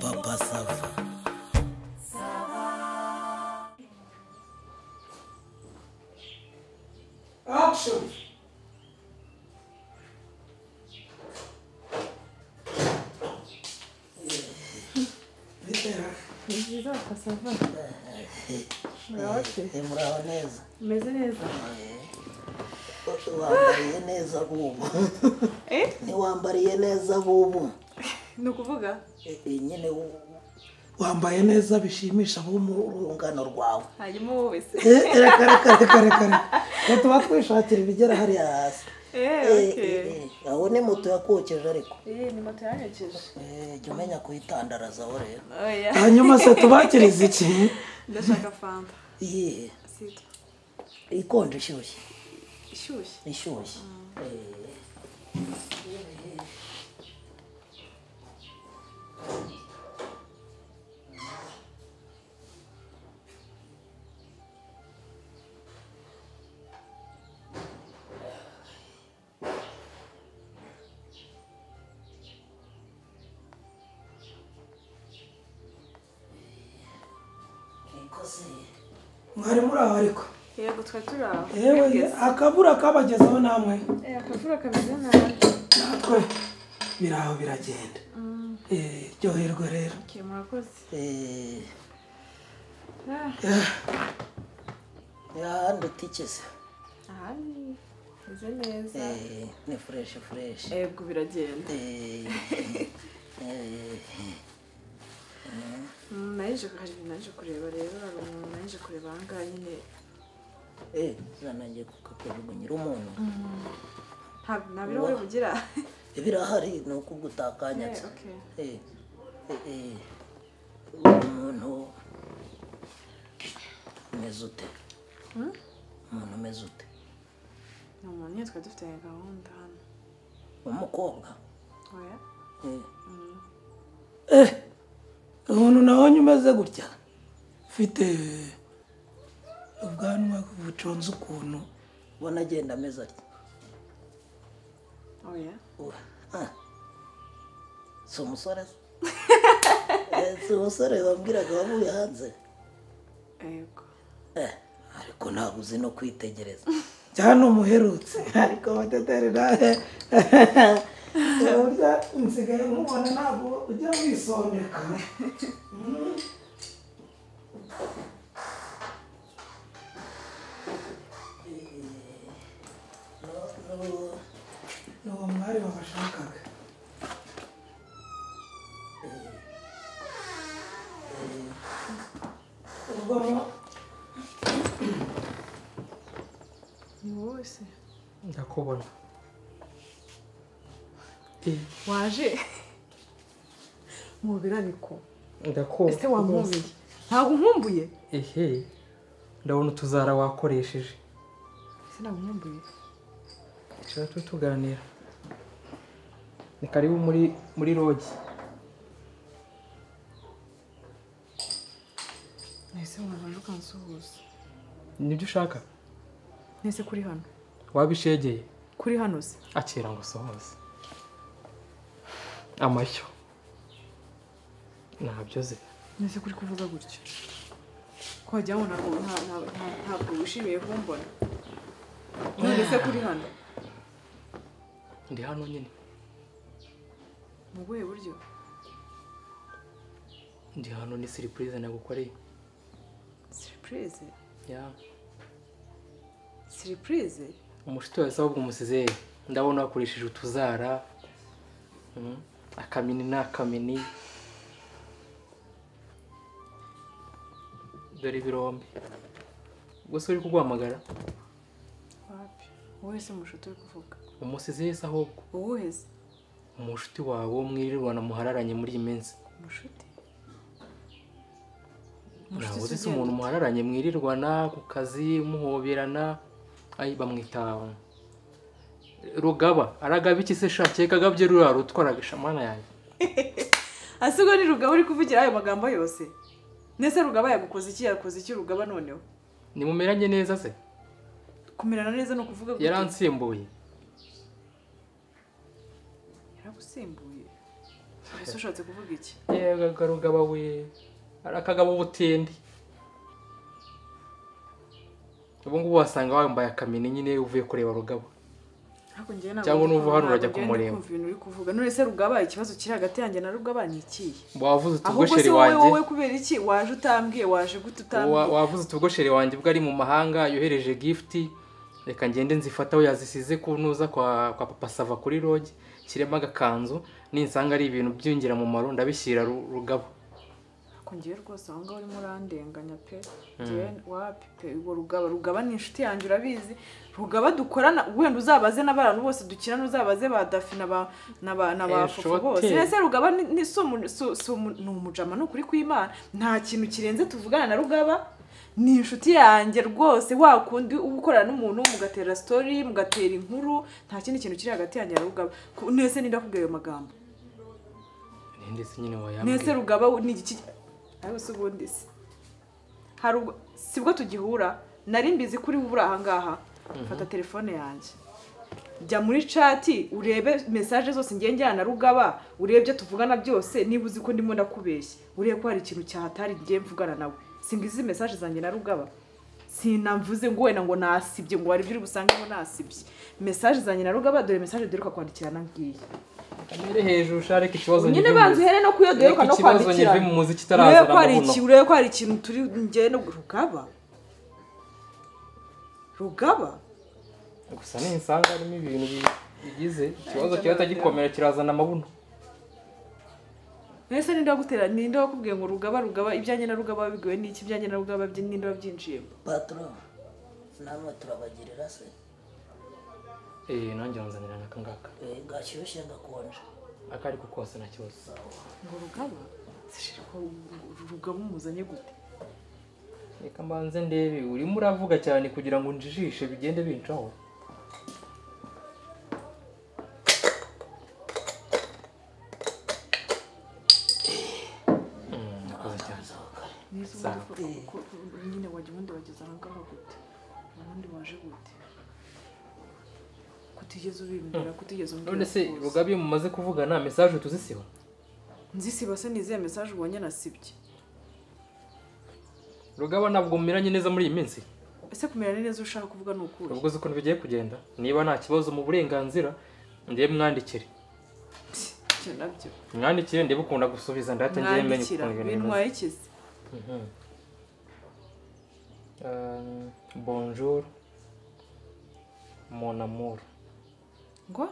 Papa Sava. Action! Bitera. Ni byiza bakasava Murakoze. Eh, Muraho neza. umeze neza Wambariye neza bubu. eh Ntiwambariye neza bubu. ni ukuvuga Eh, eh, Nyine u- Wambaye neza bishimisha abo mu rugo. urungano rwawe. hanyuma wowe se Eh, Reka reka reka reka reka. Ngo tuba twishakira ibigera hariya hasi. eh Eh, eh, okay eh, Aho ni moto yakokeje ariko. eh ni moto yanyekeje Eh, Jya umenya kuyitandarazaho rero. oya Hanyuma se tubakiriza iki? ndashaka fanta Iyihe? sita Ikonje ishyushye. ishyushye Ishyushye. Ikoze. Mwari muri aho ariko. yego twari turi aho Yewe akabura kabagezeho namwe. eh akavura kameze nabi Natwe biri aho biragenda. Eh, ryoherwe rero. okay murakoze Eh, ah Eh, ahandi utigeze aha ni meze neza Eh, ni fureshi fureshi yego biragenda Eh, eh, Mm, naje hari ibintu naje kureba rero hari umuntu naje kureba aha ngaha nyine eh, zanangiye kukakujugunyira umuntu nta- nta birahuri bugira birahari ni uko ubwo eh utakanyatse okay Eh, eh, eh, umuntu umeze ute Hmm? umuntu umeze ute ni umuntu nyine twari dufitanye gahunda hano umukobwa oya Eh, eh. Umuntu nabonye umeze gutya. Ufite ubwanwa buconze ukuntu. ubona agenda ameze atya oya Uh, ah. si umusore se? Eh, si umusore wambwiraga wavuye hanze yego Eh, ariko ntabwo uzi no kwitegereza cyane umuherutse ariko abateteri nawe burya nsigaye nkubona ntabwo ujya wisondeka ni uwo mwari wabashakaga ubwo mu- ni wowe se ndakubona waje mubiraniko ndakubona ese wamwumbiye ntabwo nkumbuye ehe ndabona utuzara wakoresheje ese ntabwo nkumbuye tuba turi tuganira ni karibu muri muri rogi ese wabanje ukansuhuza nibyo ushaka nese kuri hano waba ishegeye kuri hano se akira ngo usohoze amashyo ntabyo ze nese kuri kuvuga gutyo ko wagira ngo ntabwo nta- nta- nta- ntabwo wishimiye kumbona none se kuri hano ndi hano nyine mu buhe buryo ndi hano ni siripurize nagukoreye siripurize ya siripurize umushito wese ahubwo umusizeyi ndabona wakoresheje utuzara mm, akamini ni akamini dore ibirombe gusa uri kuguhamagara wapi wowe se mushuti uri kuvuga umusizeyi se ahubwo uwuhe se umushuti wawe wo mwirirwana muhararanye muri iyi minsi mushuti ntabwo se uzi se ugenda umuntu ute? muhararanye mwirirwana ku kazi muhoberana ayi bamwita rugaba aragaba iki se shake kagabye ruriya rutwaraga shamana yanjye asigo ni rugaba uri kuvugira ayo magambo yose nese rugaba yagukoze iki yakoze iki rugaba noneho nimumeranye neza se kumerana neza ni ukuvuga gute? yaransimbuye yaragusimbuye mbese ushatse kuvuga iki yewe karugaba we arakagaba ubutindi ubu ngubu wasanga wambaye akamini nyine uvuye kureba rugaba ariko njyewe ntabwo Cyangwa ndi nuva hano kumva, urajya ntabwo ku njyewe ndi murembo. kumva ibintu uri kuvuga none se rugaba ikibazo kiri hagati yanjye na rugaba ni ikihe wavuze ahubwo utugosheri se wowe wanjye wowe kubera iki waje utambwiye waje gute Wa- utambwiye wavuze utugosheri wanjye ubwo ari mu mahanga yohereje gifuti reka ngende nzifate aho yazisize ku ntuza kwa kwa papa sava kuri roge nshyiremo agakanzu ninsanga ari ibintu by'ingirakamaro ndabishyira Ru- rugabo ariko njyewe rwose aho ngaho urimo urandenganya pe njyewe wapi pe ubwo rugaba rugaba ni inshuti yanjye urabizi rugaba dukorana wenda uzabaze n'abantu bose dukinana uzabaze ba dafi na ba na ba na ba Eh, fufu shote. bose ese rugaba ni ni- si umu- si- si umu- ni umujama ni ukuri kw'imana nta kintu kirenze tuvugana na rugaba ni inshuti yanjye rwose wa kundi uba ukorana n'umuntu mugatera sitori mugatera inkuru nta kindi kintu kiri hagati yanjye na rugaba Ku- nese ndakubwira ayo magambo ninde se nyine nese wayambwira rugaba we ni iki ariko se ubundi se hari ubwo si bwo tugihura nari mbizi kuri wowe uri aha ngaha fata telefone yanjye jya muri cati urebe mesaje zose ngiye njyana na rugaba urebye tuvugana byose niba uzi ko ndimo ndakubeshya urebe ko hari ikintu cyahatari ngiye mvugana nawe singizi mesaje zanjye na rugaba sinamvuze ngo wenda ngo nasibye ngo hari ibyo uri busange ngo nasibye mesaje zanjye na rugaba dore mesaje duheruka kwandikirana ngiyi kamere hejuru shareke ikibazo nyine nyive mu- banza uhere no kuyodoyoka no Ariko ikibazo kwandikirana nyive mu muziki itaraza urebe ko hari aramubuno. iki- urebe ko hari ikintu turi njye no rugaba rugaba gusa ninsanga harimo ibintu bi- bigize ikibazo kiba atagikomera kirazana amabuno mbese ninde wagutera ninde wakubwiye ngo rugaba rugaba ibyanjye na rugaba bigoye n'iki ibyanjye na rugaba byi- ninde wabyinjiyemo patoro namwe turabagirira se eh nanjye wanzanira n'aka ngaka Eh, gashyushye gakonje aka ariko kose nta kibazo ngo rugaba Sishira ko rugaba umuzanye gute reka mbanze ndebe urimo uravuga cyane kugira ngo njijishe bigende bincaho Mm, nakoze cyane. Neza Sawa. ubundi ko- ko- ko- nyine wajya ubundi wageze aha ngaha gute ubundi waje gute kutigeze ubimbwira kutigeze umbwira none se rwose. rugabi iyo mumaze kuvugana mesaje tuzisiba nzisiba se ni izihe mesaje ubonye nasibye rugaba ntabwo mumeranye neza muri iyi minsi ese kumera neza ushaka kuvuga ni ukuri ubwo uzi ukuntu bigiye kugenda niba nta kibazo mu burenganzira ndebe mwandikire ibyo nabyo mwandikire ndebe ukunda gusubiza ndahita ngiye menya mwandikira ukuntu ibintu bimeze bintwaye ikizi Mhm. Euh, bonjour mon amour ngo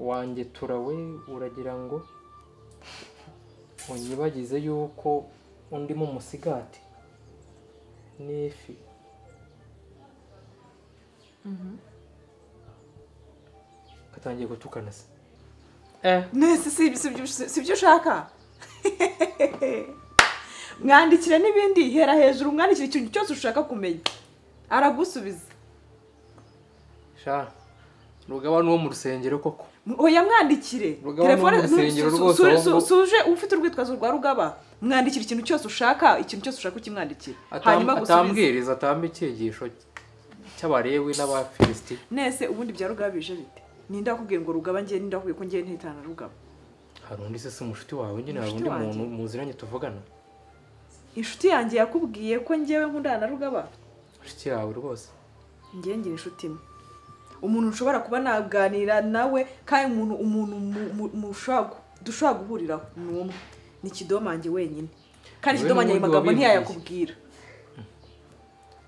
wanjye turawe uragira ngo unyibagize yuko undimo umusigati n'ifi katangiye gutukana se eh nese si ibyo- si ibyo- si ibyo ushaka mwandikira n'ibindi hera hejuru mwandikira ikintu cyose ushaka kumenya aragusubiza sha rugaba n'uwo mu rusengero koko oya mwandikire Rugaba ni Telefone- wo mu rusengero su- su- rwose, su- ahubwo- su- suje ufite urwitwazo rwa rugaba mwandikira ikintu cyose ushaka ikintu cyose ushaka ukimwandikira Atam- hanyuma gusubiza atambwiriza atamba icyigisho cy'abarewi n'abafilisiti nese ubundi bya rugaba bije bite ninde wakubwiye ngo rugaba ngiye ninde wakubwiye ko ngiye ntitana rugaba hari undi se si umushuti wawe nyine hari Umushuti undi wanjye. muntu muziranye tuvugana inshuti yanjye yakubwiye ko ngewe nkundana na rugaba inshuti yawe rwose ngewe ngira inshuti imwe umuntu ushobora kuba naganira nawe kandi umuntu umuntu mu- mu- mushobora gu- dushobora guhuriraho ni umwe ni kidomange wenyine kandi Wowe kidomange ayo n'ubundi magambo wabimbwiye. ntiyayakubwira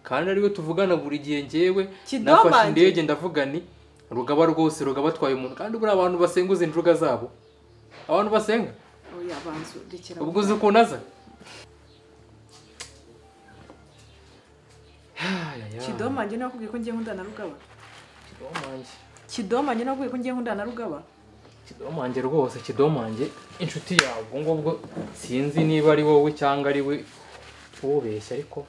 kandi ariwe tuvugana buri gihe ngewe Kidomange. nafashe indege ndavuga ni rugaba rwose rugaba atwaye umuntu kandi buriya abantu basenguza injuga zabo abantu basenga oya banzu rekera ubwo uzi ukuntu aza Ayaya, kidomange niwe wakubwiye ko ngiye nkundana na rugaba kidomange kidomange niwe wakubwiye ko ngiye nkundana na rugaba kidomange rwose kidomange inshuti yawe ubwo ngubwo sinzi niba ari wowe cyangwa ari we ubeshya ariko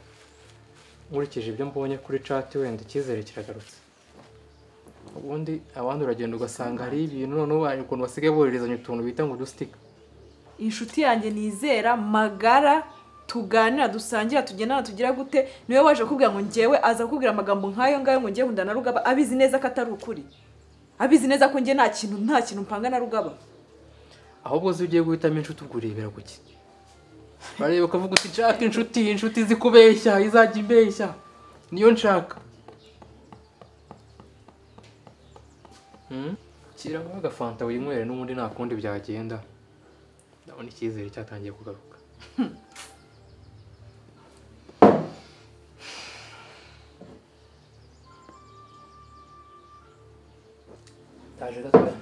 nkurikije ibyo mbonye kuri chat wenda icyizere kiragarutse ubundi abandi uragenda ugasanga hari ibintu noneho hari ukuntu basigaye boherezanya utuntu bita ngo udustika inshuti yanjye nizera magara tuganira dusangira tugenana tugira gute niwe waje kubwira ngo ngewe aza kukubwira amagambo nk'ayo ngayo ngo ngewe na rugaba abizi neza ko atari ukuri abizi neza ko nge nta kintu nta kintu mpanga na rugaba ahubwo se ugiye guhitamo inshuti ubwo urebera ku ki bareba ukavuga uti nshaka inshuti inshuti izi kubeshya izajya imbeshya niyo nshaka Hmm? shyiramo agafanta winywere n'ubundi nta kundi byagenda ndabona icyizere cyatangiye kugaruka ndaje gatoya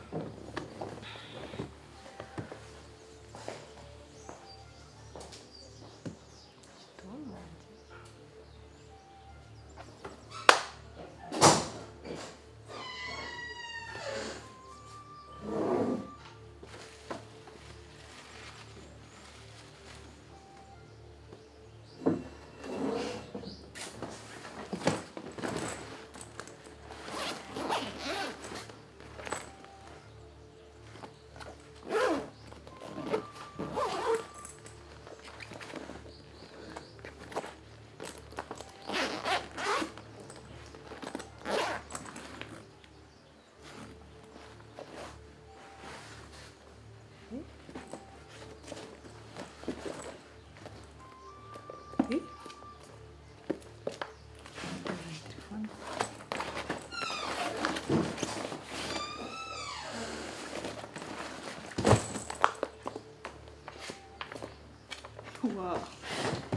Wow.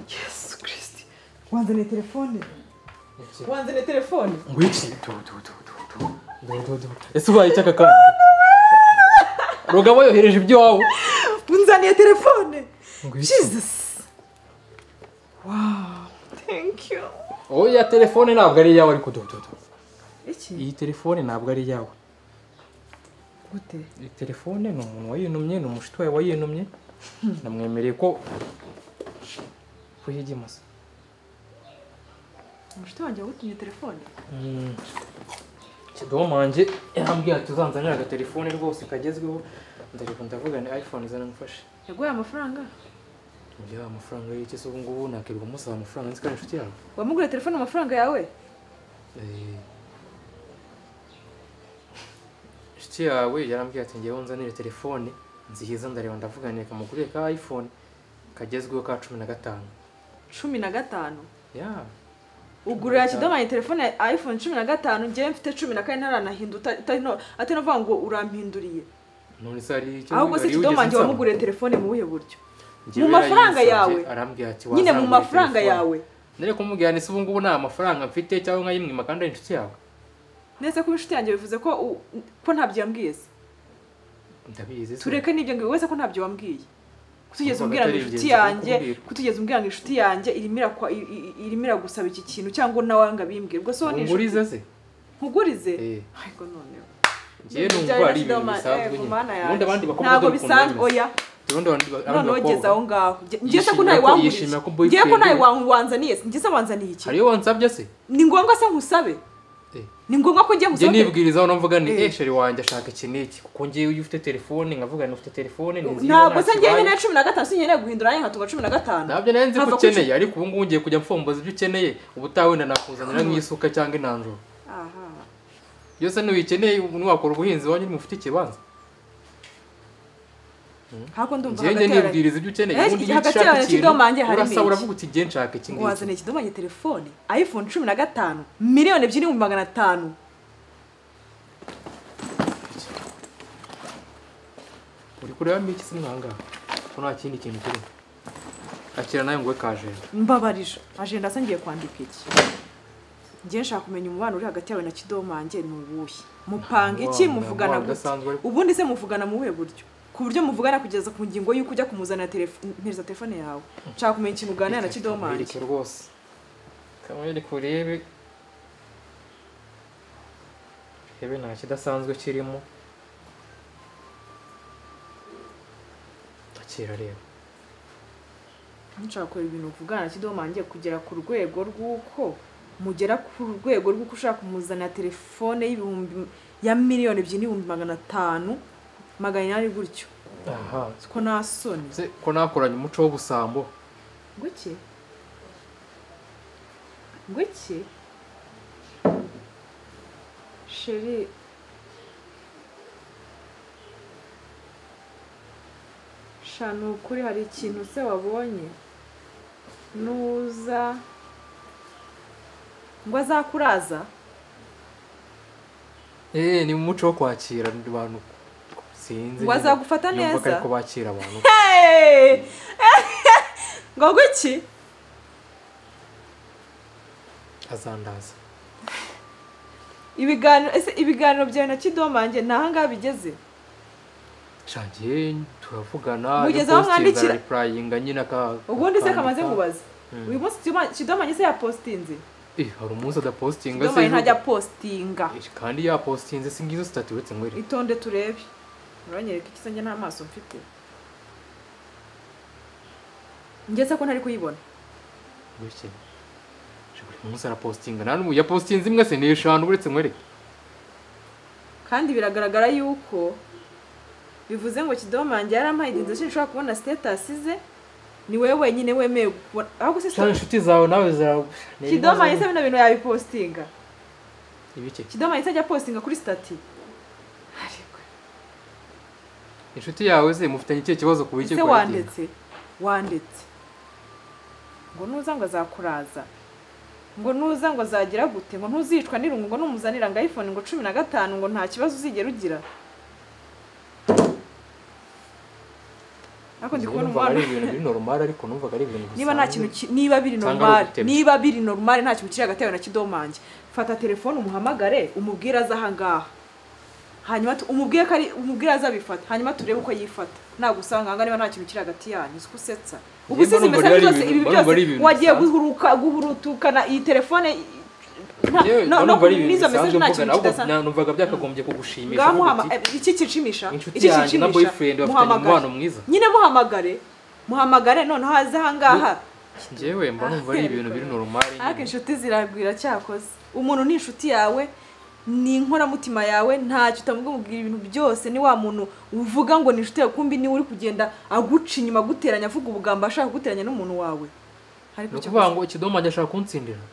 yesu kirisiti wanzaniye telefone wanzaniye telefone ngo iki tu tu tu tu tu tu tu tu ese ubaye icyaka kandi rugabo yohereje iby'iwabo unzaniye telefone ngo iki jesus wow thank you oya telefone ntabwo ari iyawe ariko tu tu tu iki iyi telefone ntabwo ari iyawe gute iyi telefone ni umuntu wayinumye ni umushuti wawe wayinumye namwemereye ko ko yigimasa umushuti wanjye wagutumye telefone kidomo wanjye yambwiye ati uzanzanira agatelefone rwose kagezweho ndareba ndavuga ni iphone izana mufashe yaguhaye amafaranga ngira amafaranga y'iki se ubu ngubu nakirirwa musaba amafaranga nzi ko ari inshuti yawe wamuguriye telefone amafaranga yawe Eh, inshuti yawe yarambwiye ati ngewe nzanire telefone nziza ndareba ndavuga ni kamuguriye ka iphone kagezweho ka cumi na gatanu cumi na gatanu ya ugurira kidomanye telefone ya iphone cumi na gatanu ngewe mfite cumi na kane ntaranahinda uta- utari no- atari no kuvuga ngo urampinduriye none se hari icyo ahubwo se hari wigeze kidomanye unsaba? wamuguriye telefone mu buhe buryo Njyewe mu mafaranga yayinsabye, yawe. arambwira ati nyine mu wazangurira mafaranga telefone. yawe nari kumubwira ni se ubu ngubu nta mafaranga mfite cyangwa nkayimwima kandi ari inshuti yawe neza kuba inshuti yanjye bivuze ko u- ko ntabyo yambwiye se ndabizi se. tureke n'ibyo ngibi wese ko ntabyo wambwiye kutugeza Urumva umbwira ngo atari inshuti ingenzi yanjye kukubwira. kutugeza umbwira ngo inshuti yanjye irimo irakwa- i- i- i- irimo iragusaba iki kintu cyangwa nawe ngo abimbwire ubwo se wowe ni ungurize se nkugurize Eh. ariko noneho ngiye Ibyo numva ari bya ibintu Riderman, bisanzwe eh, nyine Mana yanjye. ubundi abandi bakobwa ntabwo dore ukuntu bisanzwe bameze. oya ubundi abandi ba- abandi noneho ugeze bakobwa aho ngaho Nge- ngewe se ko Yishimira nawe ko- wangurije yishimira ko ngewe ko nawe boyfriend- wa- wanzaniye se ngewe se wanzaniye iki hariyo wansabye se ni ngombwa se ngusabe Eh. ni ngombwa ko ngiye njye ngusabe nibwirizaho navuga ni Eh. eh sheri wanjye ashaka iki n'iki kuko ngewe iyo ufite telefone nkavuga ni ufite telefone ni nziza ntabwo se ngewe ntakibaye. nkeneye cumi na gatanu si nkeneye guhindura nanjye nkatunga cumi na gatanu ntabyo nari nzi ko Ntabwo ku- ukeneye ariko ubu ngubu ngiye kujya mfomboza ibyo ukeneye ubutaha wenda nakuzanira nk'isuka cyangwa inanjoro aha byose ntiwikeneye ubu ntiwakora ubuhinzi iwanyu nimufite ikibanza hako ndumva njye njye hagati hari- nibwiriza ibyo ukeneye Eh, ubundi iyo hagati ushaka yawe na Kidomo wanjye ikintu harimo urasaba iki? uravuga uti njye nshaka iki ngo ngiki wazaniye ikidomanye telefone iphone cumi na gatanu miliyoni ebyiri n'ibihumbi magana atanu uri kurebamo iki se mwangaha ko nta kindi kintu kirimo akira nawe ngo we kajera mbabarije ajenda asa ngiye kwandika iki ngiye nshaka kumenya umubano uri hagati yawe na kidomange ni uwuhe mupanga iki Umubano, muvugana umubano gute udasanzwe ariko. ubundi se muvugana mu buhe buryo ku buryo muvugana kugeza ku ngingo y'uko ujya kumuzanira telefo- mpereza telefone yawe nshaka kumenya ikintu uganira na kidomange Kamwereke rwose kamwereke urebe urebe nta kidasanzwe kirimo akira reba nshaka kureba ibintu uvugana na kidomange kugera ku rwego rw'uko mugera ku rwego rw'uko ushaka kumuzanira telefone y'ibihumbi ya miliyoni ebyiri n'ibihumbi magana atanu magana inani gutyo aha ko nta soni se ko nakoranye umuco w'ubusambo ngwiki ngwiki sheri sha ni ukuri hari ikintu se wabonye nuza ngo azakuraza eee ni umuco wo kwakira abantu sinzi Ngo azagufata Numva ko neza? ariko bakira abantu Hey! ngo guki azandaza ibiganiro ese ibiganiro byawe na kidomange ni ahangaha bigeze shangiye turavugana Mugeze aho mwandikira? repurayinga nyine aka ubundi se akandika. kamaze kubaza Mm. uyu munsi Kidoma- kidomange se yapositinze Eh, hari umunsi adapositinga se kidomange ejo- ntajya apositinga Eh, kandi yapositinze si ngizo sitati uretse ngo iri itonde turebe uranyereka iki se njye nta maso mfite ngeze ko ntari kuyibona gutya Je, buri munsi arapositinga nta n'umwe yapositinze imwe se ni eshanu uretse ngo iri kandi biragaragara yuko bivuze ngo kidomange yarampaye igihe ndetse nshobora kubona sitatasi ze ni wowe wenyine wemewe gukora ahubwo se cyane inshuti zawe nawe zara kidomange se bino bintu yabipositinga ibiki kidomo yahise ajya postinga kuri stati Ariko, inshuti yawe ze mufitanye ikihe kibazo ku biki ese kwa Kigeme? wanditse wanditse ngo nuza ngo azakuraza ngo nuza ngo azagira gute ngo ntuzicwa n'irungu ngo numuzanira ngo iphone ngo cumi na gatanu ngo nta kibazo uzigera ugira ariko ndi Njye kubona numvaga ari umubano ibintu biri normal ariko numvaga ari ibintu niba nta kintu ki- niba biri Usanga ari normal ugutebya. niba biri normal nta kintu kiri hagati yawe na kidomange fata telefone umuhamagare umubwire aza ahangaha hanyuma tu- umubwire ko ari umubwire aza abifata hanyuma turebe uko yifata ntabwo usanga ahangaha niba nta kintu kiri hagati yanyu si ko usetsa ubu Njye usize mbona imesaje ari zose ibintu- ibi mbona ari byose ibintu wagiye bisanzwe. guhuruka guhurutukana iyi telefone i- nta- Yewe, no- nta no numva ari ibintu n'izo mesaje bisanzwe nta mvuga, kintu ahubwo kidasanzwe na- numvaga byakagombye kugushimisha ngaho uvuga muhama uti, eh, iki kinshimisha inshuti iki yanjye na kinshimisha boyfriend bafitanye muhamagare umubano mwiza nyine muhamagare muhamagare noneho haze ahangaha njyewe mba numva ari ibintu biri normal ariko nyine. inshuti zirabwira cyakoze umuntu ni inshuti yawe ni inkoramutima yawe ntacyo utamubwira ibintu byose ni wa muntu uvuga ngo ni inshuti yawe kumbi niwe uri kugenda aguca inyuma aguteranya avuga ubugambo ashaka kuguteranya n'umuntu wawe ariko ni ukuvuga cyakoze ngo kidomange ashaka kuntsindira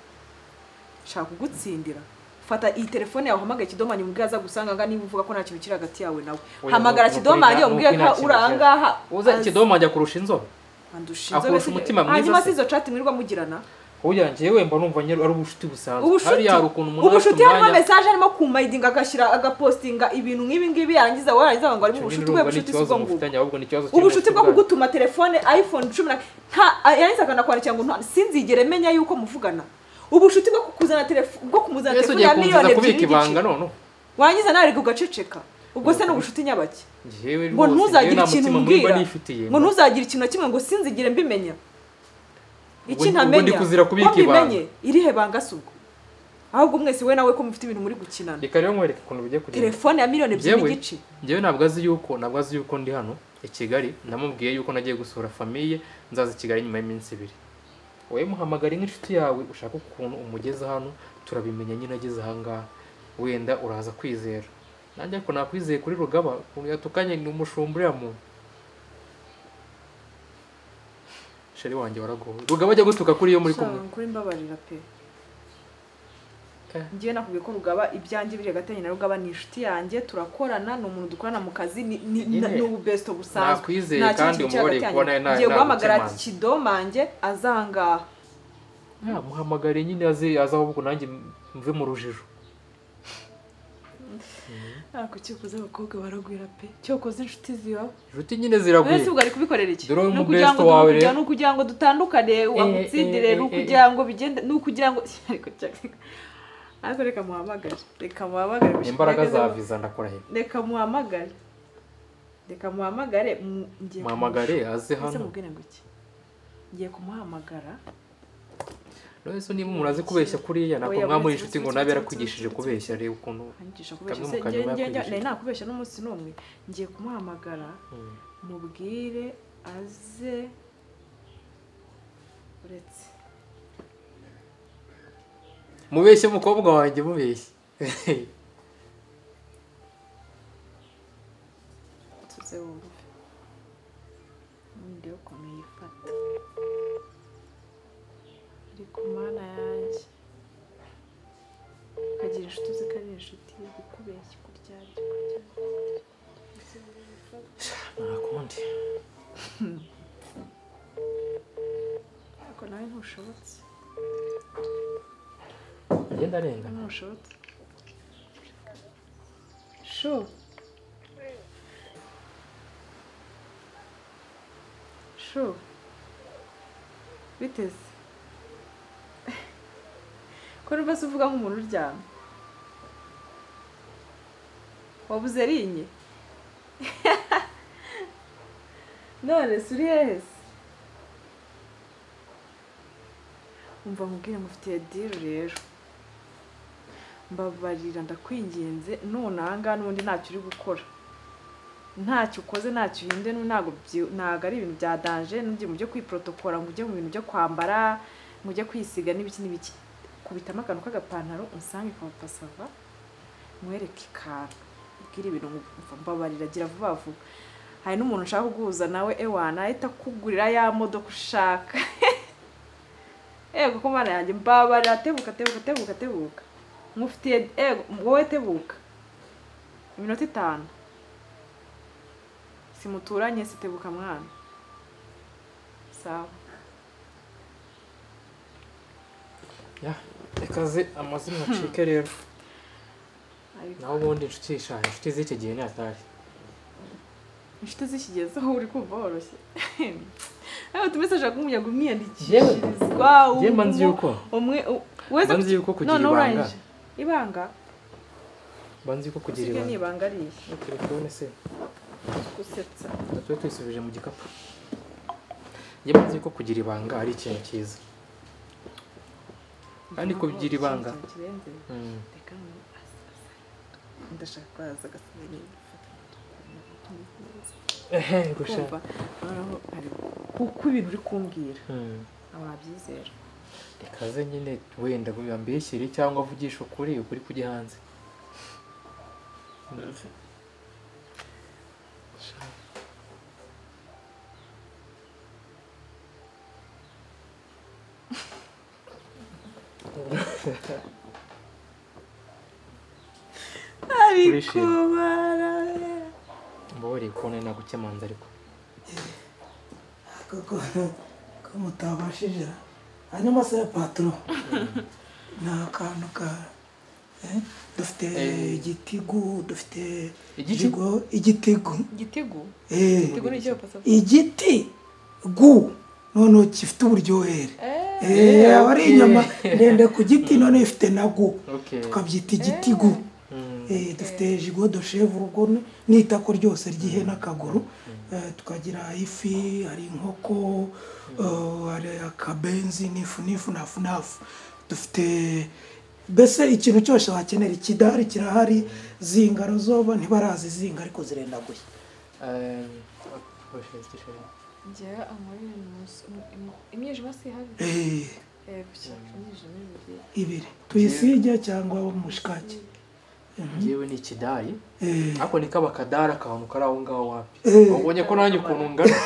shaka kugutsindira fata iyi telefone yawe uhamagare kidomanyi umubwire aza gusanga niba uvuga ko nta kintu kiri hagati yawe nawe Oya, hamagara nuko- nuko kidomanyi ina- umubwire nuko ko ina kintu uri aha ngaha uza aze. kidomange akurusha inzobe Kandi ushinzwe akurusha wese- umutima mwiza hanyuma se. si izo chat mwirirwa mugirana oya njyewe mba numva nyine ari ubucuti busanzwe ubushuti hariya hari ukuntu umuntu ubushuti afite harimo umwanya- mesaje arimo kumayidinga agashyira agapostinga ibintu nk'ibi ngibi yarangiza wowe yarangiza ngo ari Icyo nyine ubushuti urumva bwe ni bushuti si ikibazo ubwo ngubwo mufitanye ahubwo ni ikibazo kiri mu ubushuti bwo bwanyu. kugutuma telefone iphone cumi na nta yarangiza akanakwandikira ngo nta- sinzigere menya yuko muvugana ubushuti bwo kukuzana telefone bwo kumuzana ese telefone ugiye ya kumviriza miliyoni ebyiri kubika ibanga n'igice none warangiza nawe ariko ugaceceka ubwo se ni ubushuti nyabake njyewe ngo rwose, njyewe ntuzagire nta ikintu mutima mwiba umbwira nifitiye ngo ntuzagire ikintu na kimwe ngo sinzigire mbimenya iki Ubu- ubu ntamenya ndi kuzira kubika ko mbimenye ibanga. irihe banga si ubwo ahubwo mwese we nawe ko mufite ibintu muri gukinana reka rero nkwereke ukuntu bigiye kugenda telefone ya miliyoni ebyiri Yewe. n'igice njyewe ntabwo azi yuko ntabwo azi yuko ndi hano i kigali namubwiye yuko nagiye gusura famiye nzaza i kigali nyuma y'iminsi ibiri wowe muhamagare nk'inshuti yawe ushaka ukuntu umugeza hano turabimenya nyine ageze ahangaha wenda uraza kwizera nanjye ariko nakwizeye kuri rugaba ukuntu yatukanye ni umushumba uriya muntu sheri wanjye waragowe rugaba ajya gutuka kuri iyo muri kumwe Sha, kuri mbabarira pe Eh. ngewe nakubwiye ko rugaba ibyanjye biri hagati yanjye na rugaba ni inshuti yanjye turakorana ni umuntu dukorana mu kazi ni- ni- Nyine. ni ububesto busanzwe nakwizeye Nta kindi kandi kintu kiri umubareye hagati kubona yanjye. nawe ngiye guhamagara ntagukemanze. kidomange azangaha Ya, muhamagare nyine aze aze ahubwo nanjye mve mu rujijo ariko cyokoze abakobwa baragwira pe cyokoze inshuti ziba inshuti nyine wese ziragwira ubwo ari kubikorera iki Dore ni umu ukugira ngo best wawe ni ukugira- rero. ni ukugira ngo dutandukane eh, agutsindire eh, ni eh, ukugira ngo bigende ni ukugira ngo ariko Jack- ariko reka muhamagare reka muhamagare imbaraga za viza ndakora he reka muhamagare reka muhamagare mu- ngiye muhamagare aze kumushaka. Ese hano mubwire ngo iki ngiye kumuhamagara rero se niba umuntu azi kubeshya kuriya ntabwo Oya, mwaba muri uretse- inshuti ngo uretse- nabe uretse- yarakwigishije uretse- kubeshya reba ukuntu anyigisha kubeshya Kamwe se mu kanyuma ngiye- ngiye- ngiye- yakwigishije. nari nakubeshya n'umunsi n'umwe ngiye kumuhamagara mubwire aze uretse mubeshye umukobwa wanjye mubeshye tuze wumve ubundi yo ukuntu yifata ku mana yanjye ukagira inshuti uzikagira inshuti ikubeshya ikuryarya ntakundi ariko nawe ntushobotse agenda arengana ntushobotse shu shu biteze ko numva se uvuga nk'umuntu uryamye wabuze rinye none se uri hehe se umva nkubwire mufitiye diru rero mbabarira ndakwinginze none ahangaha n'ubundi ntacyo uri gukora ntacyo ukoze ntacyo uhinde ntabwo byi- ntabwo ari ibintu bya danje n'ugiye mu byo kwiprotokora ngo ujye mu bintu byo kwambara ngo ujye kwisiga n'ibiki n'ibiki kubitamo akantu k'agapantaro unsange kwa pasava mwereke ikantu ubwire ibintu mva- mbabarira gira vuba vuba hari n'umuntu ushaka guhuza nawe ewa nahita akugurira ya modoka ushaka ego ko mana yanjye mbabarira tebuka tebuka tebuka tebuka mufitiye ego wowe tebuka iminota itanu simuturanye sitebuka mwana sawa Ya, reka zi amazina acike rero ariko naho ubundi inshuti yishaje inshuti z'iki gihe ni atari inshuti zishyigezeho uri kumva woroshye nawe tumesaje akumuyaga Yewe, umwiyandikishirizwa njye mba nzi umu- yuko umwe u- wese mba nzi yuko kugira Noneho ibanga. urangije. ibanga mba nzi ko kugira usibye ibanga n'ibanga ari iyi Iyo telefone se gusetsa tuba tuyisubije mu gikapu njye mba nzi ko kugira ibanga ari ikintu cyiza Kandi kugira ibanga. Ikintu kirenze. Mm. Reka ngu- asa- asa. ndashaka ko yaza agasigaye gufata ehe kumva gushaka noneho ari kuko ibintu uri kumbwira Mm. ntabwo nabyizera reka ze nyine wenda mbishyire cyangwa avugisha ukuri ukuri kujya hanze ariko Turishimye. barara mbabariye kubona nagukemanza ariko koko ko mutabashije hanyuma se patoro ni akantu ka eh, dufite Eh. igitigu dufite Igiki? jigo- igitigu igitego Eh, igitego ni icyo pasa igiti gu noneho gifite uburyohere Eh, Eh, aba ari okay. inyama ndende ku giti none ifite na gu Okay. tukabyita igitigu Mm. Eh, dufite jigo de chevre ubwo ni- ni itako ryose ry'ihene akaguru Eh, tukagira ifi hari inkoko eh, hari akabenzi n'ifu n'ifu nafu nafu dufite mbese ikintu cyose wakenera ikidari kirahari zingaro zoba ntibarazi zinga ariko zirenda gushya Um, ubushobozi bw'ishuri. njyewe amabere ni umus- um- um- imyijima si ihari Eh, Eh, gusa imyijima ibiri ibiri tuyisige cyangwa mushikaki Njyewe ni ikidari Eh, ariko ni kabakadari akantu kari aho ngaho wapi Eh. wabonye ko nanjye ukuntu ngana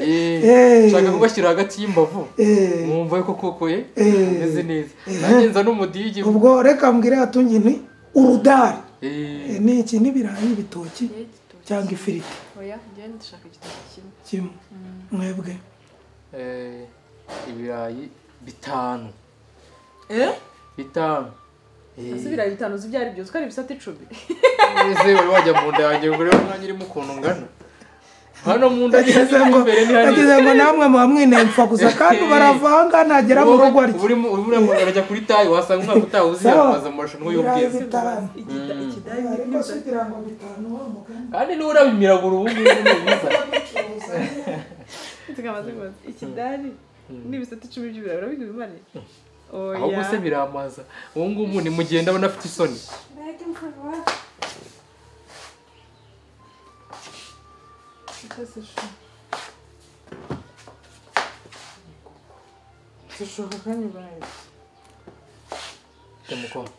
Eh, Eh. nshaka kugashyira hagati y'imbavu eh, mwumva yuko koko ye Eh. ameze neza nanjye nza n'umudigi ubwo reka mbwire hatungi ni urudari Eh, Eh, ni iki n'ibirayi ibitoki njyewe igitoki cyangwa ifiriti oya njyewe ndashaka igitoki kimwe kimwe mwebwe eh, ibirayi bitanu eh bitanu Eh, ese ibirayi bitanu uzi ibyo ari byo twari ibisate icumi ese wari wajya mu nda yanjye ngo urebe nanjye urimo ukuntu ngana hano mu nda ageze ngo imbere ntihari ageze ngo namwe muba mwinemfa gusa kandi baravanga nagera mu rugo arya urimo urimo urajya kuri tayi wasanga umwaka utaha uziyamamaza mu marushanwa y'ubwiza Igida- ikidari ariko si kugira ngo bitanu wa mugani kandi niba urabimiragura ubu ngubu ni byiza tukamaze kubaza ikidari n'ibisate icumi by'ibirayi urabika ibimare ahubwo se biramaza ubu ngubu nimugenda abona afite isoni dushaka kandi ibirayi Temukoma.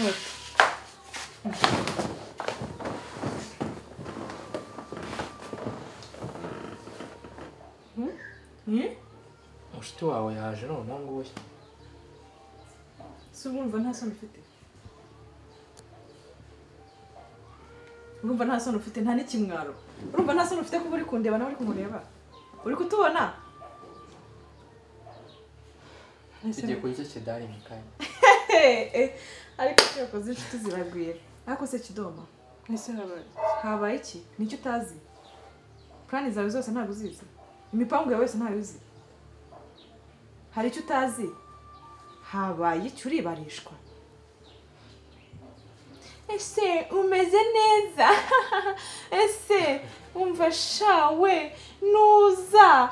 Вот. mushiki wawe yaje noneho nguyu si urumva nta soni ufite urumva nta soni ufite nta n'ikimwaro urumva nta soni ufite kuba uri kundeba nawe uri kumureba uri kutubona tugiye kurya ikidari mu kanya ariko icyo yakoze inshuti ziragwira ariko se kidoma mwese habaye habaye iki nicyo utazi purani zawe zose ntabwo uzizi imipangu yawe yose ntayo uzi hari icyo utazi habaye icyo uribarishwa ese umeze neza ese umva shawe nuza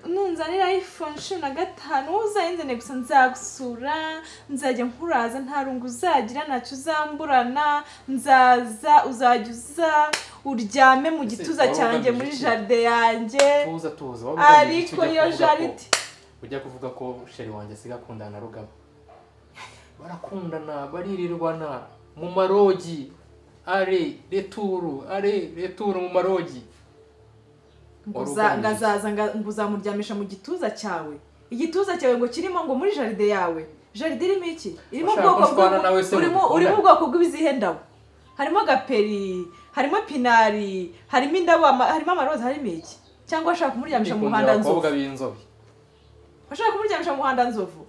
nunzanira iphone cumi na gatanu wowe uzayinzane gusa nzagusura nzajya nkuraza nta rungu uzagira ntacyo uzamburana nzaza uzajya uza uryame mu gituza waba cyanjye ugamije muri iki? jaride yanjye tuza tuza waba ugamije ariko iki ujya iyo kuvuga ko- jaride ujya kuvuga ko sheri wanjye asiga akundana na rugabo barakundana baririrwana mu marogi are returu are returu mu marogi ngo Wari uza- ugamije ngo iki? azaza nga- ngo uzamuryamisha mu gituza cyawe igituza cyawe ngo kirimo ngo muri jaride yawe jaride irimo iki irimo Washaka ubwoko ko nshwana bw'ubu- nawe se urimo mudukundane? urimo ubwoko bw'ibizihe ndabo harimo gaperi harimo pinari harimo indabo ama- harimo amaroza harimo iki cyangwa ashaka kumuryamisha mu ikundira muhanda abakobwa nzovu b'inzobe ashaka kumuryamisha mu muhanda nzovu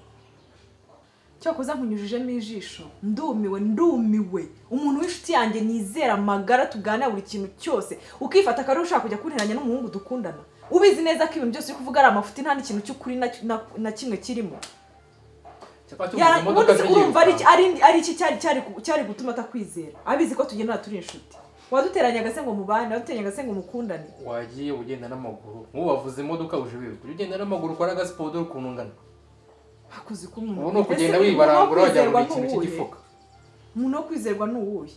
cyokoza nkunyujijemo ijisho ndumiwe ndumiwe umuntu w'inshuti yanjye nizera amagara tuganira buri kintu cyose ukifata akarere ushaka kujya kunteranya n'umuhungu dukundana ubizi neza ko ibintu byose uri kuvuga ari amafuti nta n'ikintu cy'ukuri na- na- na kimwe kirimo cyapa Ya- cy'ubuzima imodoka ubundi zigiye urumva ari iki- gutanga. ari ari iki cyari cyari ku- cyari gutuma atakwizera abizi ko tugendana turi inshuti waduteranya agase ngo mubane waduteranya agase ngo mukundane wagiye ugenda n'amaguru ntubavuze imodoka uje wiruka ujya ugenda n'amaguru ukora agasiporo dore ukuntu ungana hakoze uko ubu umuntu ni ukugenda Ese wibarangura wajya umuntu buri wo ikintu kwizerwa cy'igifuka n'uwuhe? umuntu wo kwizerwa ni uwuhe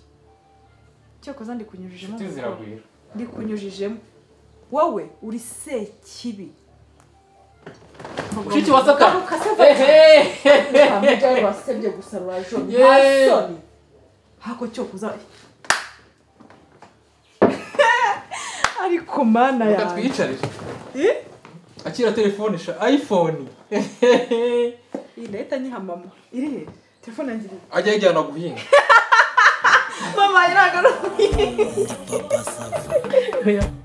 cyakoze ndi kunyujijemo inshuti ziragwira ndi kunyujijemo wowe uri sekibi mushiki wa saka Garuka se va- Ntabwo wasebye gusa rurajomye nta Yeee. soni hako cyo kuza ariko mana reka yawe twiyicarire Eh? akira telefone sha ayifoni iyi ndahita nyiha mama iri he telefone yanjye iri he? ajya ayijyana guhinga mama iragaruka Papa Sava. Oya.